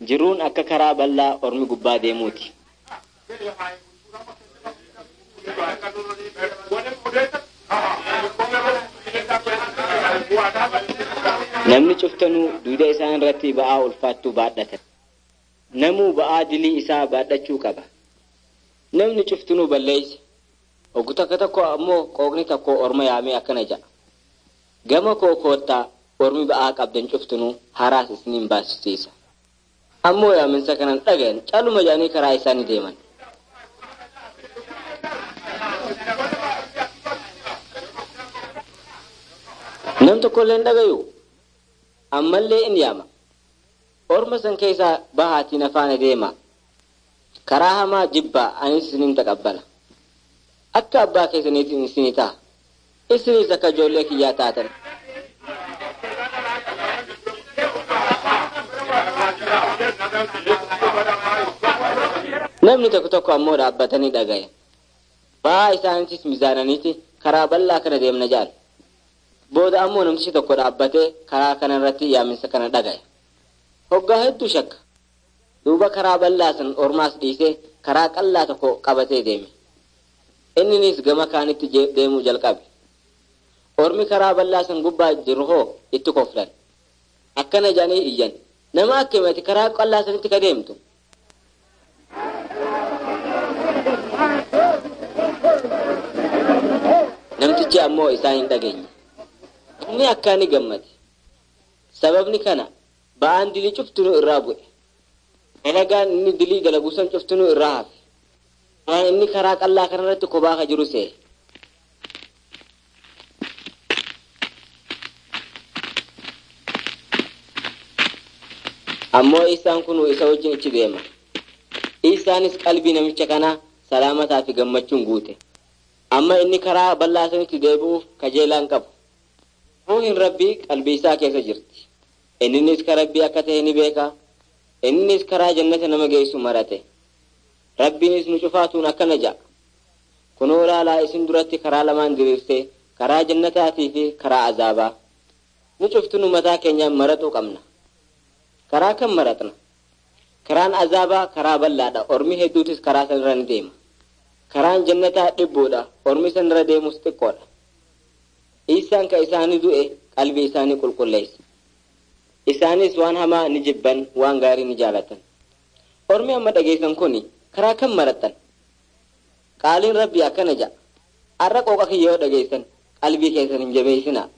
jiruun akka karaa bal'aa ormi gubbaa deemuuti. Namni cuftanuu duuda isaan irratti ba'aa ulfaattuu baadhatan. Namuu ba'aa dilii isaa baadhachuu qaba. Namni cuftunuu balleeyse. Oggu takka tokko ammoo qooqni tokko orma yaamee akkana jedha. Gama koo koottaa ormi ba'aa qabdan cuftunuu haraas isiniin baasisiisa. Ammoo yaaminsa kanan dhagayan caaluma jedhanii karaa isaanii deeman. Nam tokkollee hin dhagayu. Ammallee in yaama. Orma san keessaa bahaatiin afaana deema. Karaa hamaa jibbaa anis isinin taqabbala. Akka abbaa keessaniitiin isinii ta'a. Isinis akka ijoollee kiyyaa taatan. Namni tokko tokko ammoo dhaabbatanii dhagaye. Ba'aa isaaniitis mizaananiiti karaa bal'aa kana deemna jaal. Booda ammoo namtichi tokko dhaabbatee karaa kana irratti yaaminsa kana dhagaye. Hoggaa hedduu shakka. Duuba karaa bal'aa san ormaas dhiisee karaa qal'aa tokko qabatee deeme. Inninis gama kaanitti deemuu jalqabe. Ormi karaa bal'aa san gubbaa jiru hoo itti koflan. Akkana jedhanii iyyan. Nama akkamitti karaa qal'aa sanitti ka deemtu? Namtichi ammoo isaan hin dhageenye. Inni akkaan ni gammade. Sababni kana ba'aan dilii cuftunuu irraa bu'e. Dalagaan inni dilii dalagu san cuftunuu irraa hafe. Waan inni karaa qal'aa kanarratti kophaa ka jiru se'e. Ammoo isaan kun isa wajjin ichi deema. Isaanis qalbii namicha kanaa salaamataa fi gammachuun guute. Amma inni karaa bal'aa sanitti deebi'uuf kajeelaan qabu. Ruuhin rabbii qalbii isaa keessa jirti. Inninis ka rabbii akka ta'e ni beeka. Inninis karaa jannata nama geessu marate. Rabbiinis nu cufaatuun akkana ja'a. Kunoo ilaalaa isin duratti karaa lamaan diriirsee karaa jannataatii fi karaa azaabaa. Nu cuftunu mataa keenyaan maratuu qabna. Karaa kan maratna. Karaan azaabaa karaa bal'aadha. Ormi hedduutis karaa sanarra ni deema. Karaan jannataa dhibbuudha. Ormi sanarra deemus xiqqoodha. Isaan ka isaanii du'e qalbii isaanii qulqulleessa. Isaanis waan hamaa ni jibban waan gaarii ni jaalatan. Ormi amma dhageessan kuni karaa kan marattan. Qaaliin rabbii akkana ja'a. Har'a qooqa kiyyoo dhageessan qalbii keessan hin jabeessinaa.